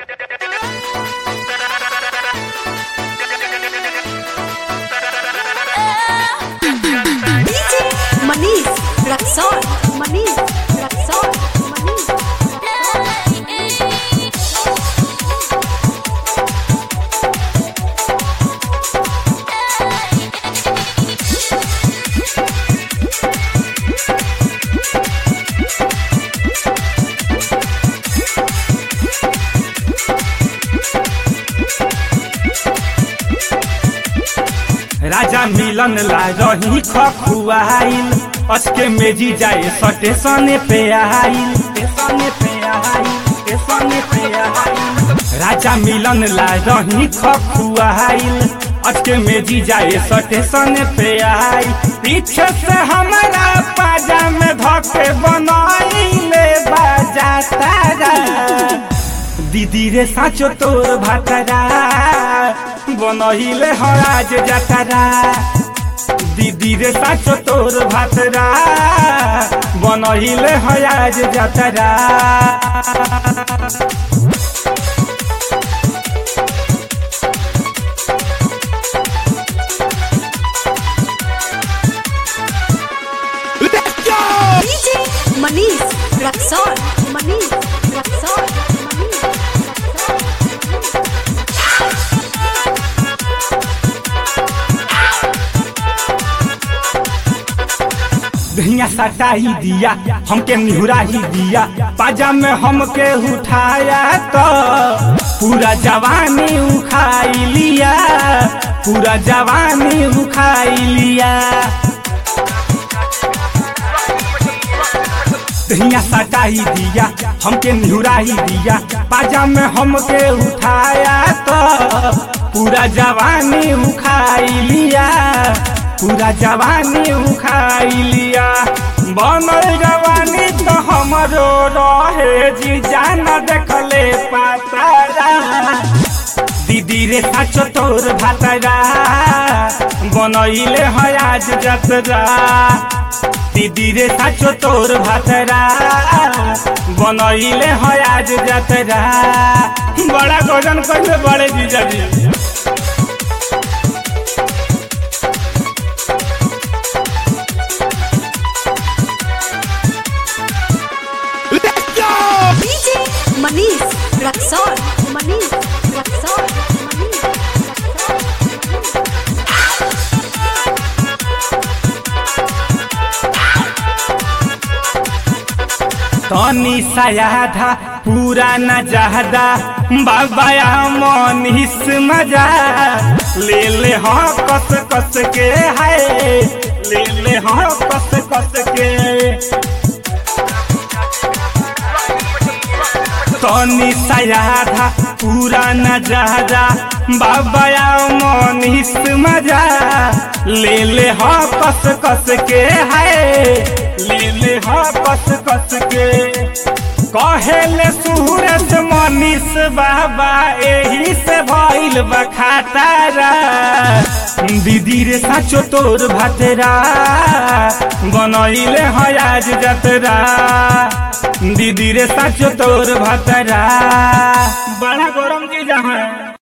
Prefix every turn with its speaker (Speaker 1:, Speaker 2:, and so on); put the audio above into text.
Speaker 1: Raksol, Manish, Raksol, Manish.
Speaker 2: राजा मिलन ला रही खखुआइल अचके मेजी जाए स्टेशने पे आइल स्टेशने पे आइल स्टेशने पे आइल राजा मिलन ला रही खखुआइल अचके मेजी जाए स्टेशने पे आइल पीछे से हमारा पाजा में धके बनाइले बाजा तारा दीदी रे साचो तोर भातरा बनहिले हराज जातरा दीदी रे साचो तोर भातरा बनहिले हराज जातरा
Speaker 1: DJ Manish, Raksol, Manish, Raksol, Manish, Raksol.
Speaker 2: धैया सटा ही दिया हमके निहुरा ही दिया पाजा में हमके उठाया तो पूरा जवानी उखाई लिया पूरा जवानी उखाई लिया दहिया सटा ही दिया हमके निहुरा ही दिया पाजा में हमके उठाया तो पूरा जवानी उखाई लिया पूरा जवानी उखाई लिया बनल जवानी तो हमरो रहे जी जाना देखले पातारा दीदी रे साचो तोर भातरा बनैले है आज जतरा दीदी रे साचो तोर भातरा बनैले है आज जतरा बड़ा गजन कैले बड़े जीजा जी
Speaker 1: DJ Manish, Raksol, Manish, Raksol, Manish, Raksol.
Speaker 2: तनी सयाधा पूरा न जहदा बाबाया मनीष मजा ले ले हाँ कस कस के है ले ले हाँ कस कस के तनी सयाधा पूरा न जहदा बाबाया मनीष मजा ले ले हाँ कस कस के है ले ले हाँ कस कस के कहेले सूरज मनीष बाबा एही से भइल बखातारा दीदी रे साचो तोर भातरा बनैले है आज जतरा दीदी रे साचो तोर भातरा बड़ा गरम चीज है